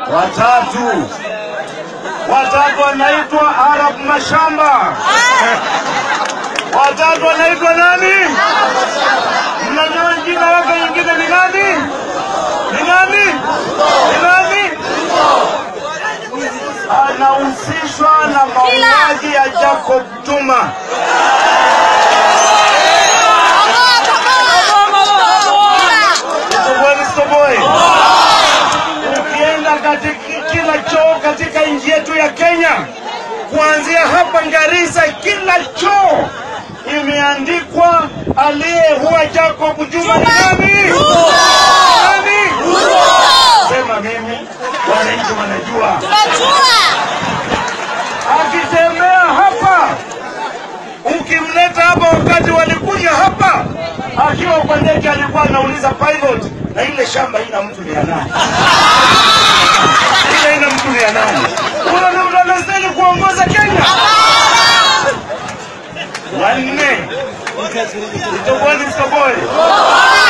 watatu watatu wanaitwa Arab Mashamba, watatu wanaitwa nani? Mnajua jina lake nyingine ni nani? Ni nani? Ni nani? Anahusishwa na mauaji ya Jacob Juma. Stoboy, stoboy. Ukienda katika kila choo katika nchi yetu ya Kenya, kuanzia hapa Garissa, kila choo imeandikwa aliyeua Jacob Juma ni nani? Nani? Sema mimi, wananchi wanajua. Akitembea hapa, ukimleta hapa, wakati walikuja hapa akiwa kwa ndege, alikuwa anauliza pilot, na ile shamba ina mtu ni ya nani? Ile ina mtu ni ya nani? Huyo ndio mtu anastahili kuongoza Kenya. Wanne, Itoboi, Itoboi.